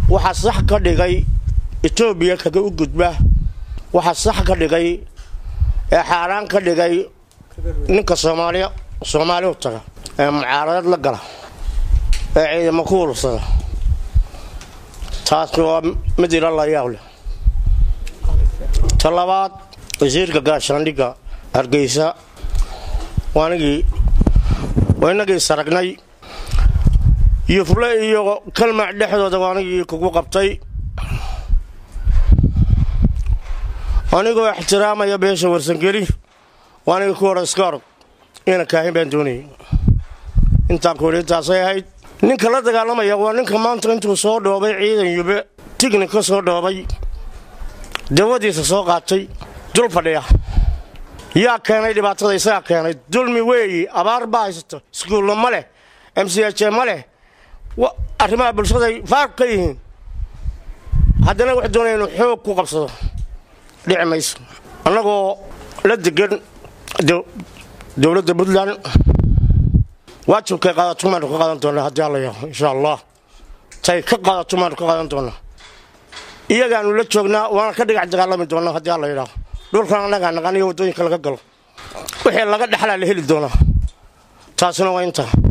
waxaa sax ka dhigay etoobiya kaga u gudba waxaa sax ka dhigay ee xaaraan ka dhigay ninka soomaaliya soomaali u taga ee mucaaradad la gala ee ciidamo ku urursada taasna waa mid ila la yaab leh ta labaad wasiirka gaashaandhigga hargeysa waanigii waa inagii saragnay yufle iyo kalmac dhexdooda waanigii kugu qabtay anigoo ixtiraamaya beesha warsangeli waanigii ku hora iska orog ina kaahin baan doonayay intaan kuhi intaasay ahayd ninka la dagaalamaya waa ninka maanta intuu soo dhoobay ciidan yube tigni ka soo dhoobay dawadiisa soo qaatay dul fadhiya yaa keenay dhibaatada isagaa keenay dulmi weeyi abaar baa haysato iskuulla ma leh m c h ma leh arrimaha bulshaday faaq ka yihiin haddana wax doonaya inuu xoog ku qabsado dhici mayso annagoo la degan dowladda puntland waajibkay qaadato maanu ka qaadan doonaa haddii alla yaho insha allah tay ka qaadato maanu ka qaadan doonaa iyagaanu la joognaa waana ka dhigac dagaalami doonaa haddii alla yidhaaho dhulkan annagaa naqan iyo waddooyinka laga galo wixii laga dhexlaa la heli doonaa taasina waa intaa